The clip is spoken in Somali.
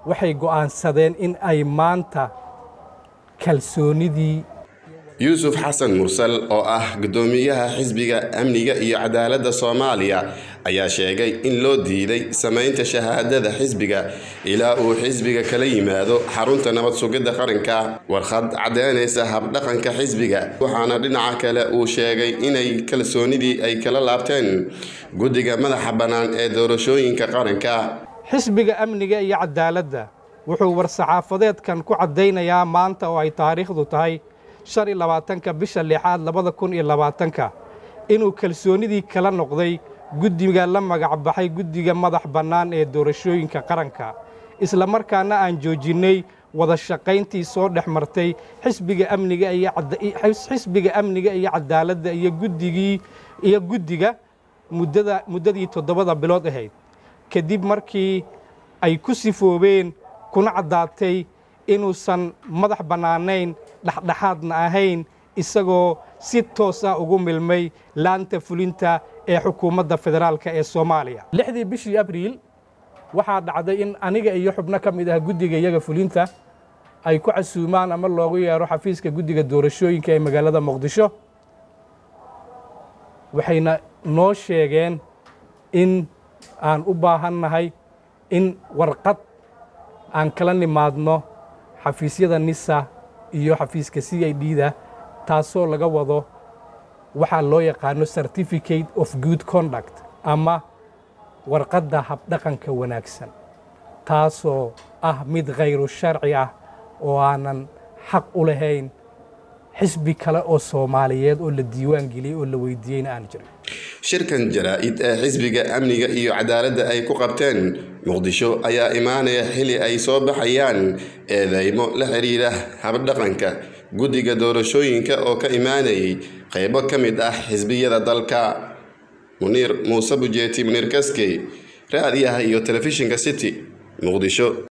waxay go'aansadeen in ay maanta kalsoonidii yuusuf xasan mursal oo ah guddoomiyaha xisbiga amniga iyo cadaaladda soomaaliya ayaa sheegay in loo diiday samaynta shahaadada xisbiga ilaa uu xisbiga kala yimaado xarunta nabad sugidda qaranka warqad caddeynaysa habdhaqanka xisbiga waxaana dhinaca kale uu sheegay inay kalsoonidii ay kala laabteen guddiga madaxa bannaan ee doorashooyinka qaranka xisbiga amniga iyo cadaaladda wuxuu war-saxaafadeedkan ku caddaynayaa maanta oo ay taariikhdu tahay shan iyo labaatanka bisha lixaad labada kun iyo labaatanka inuu kalsoonidii kala noqday guddiga la magac baxay guddiga madax bannaan ee doorashooyinka qaranka isla markaana aan joojinnay wada shaqayntii soo dhex martay xisbiga amniga iyoxisbiga amniga iyo cadaaladda iyo guddigii iyo guddiga muddada muddadii toddobada bilood ahayd kadib markii ay ku sifoobeen kuna caddaatay inuusan madax bannaanayn dhexdhexaadna ahayn isagoo si toos ah ugu milmay laanta fulinta ee xukuumadda federaalk ee soomaaliya lixdii bishii abriil waxaa dhacday in aniga iyo xubno ka mid ah guddiga iyaga fulinta ay ku casuumaan ama loogu yeero xafiiska guddiga doorashooyinka ee magaalada muqdisho waxayna noo sheegeen in aan u baahannahay in warqad aan kala nimaadno xafiisyada nisa iyo xafiiska c i d da taasoo laga wado waxaa loo yaqaano certificate of good conduct ama warqadda habdhaqanka wanaagsan taasoo ah mid khayru sharci ah oo aanan xaq u lahayn xisbi kale oo soomaaliyeed oo la diiwaan geliyey oo la weydiiyeyna aan jirin shirkan jaraa-id ee xisbiga amniga iyo cadaaladda ay ku qabteen muqdisho ayaa imaanaya xili ay soo baxayaan eedeymo la xidhiidha habdhaqanka guddiga doorashooyinka oo ka imaanayay qaybo ka mid ah xisbiyada dalka muniir muuse bujeeti muniir kaskey raadiyaha iyo telefishinka city muqdisho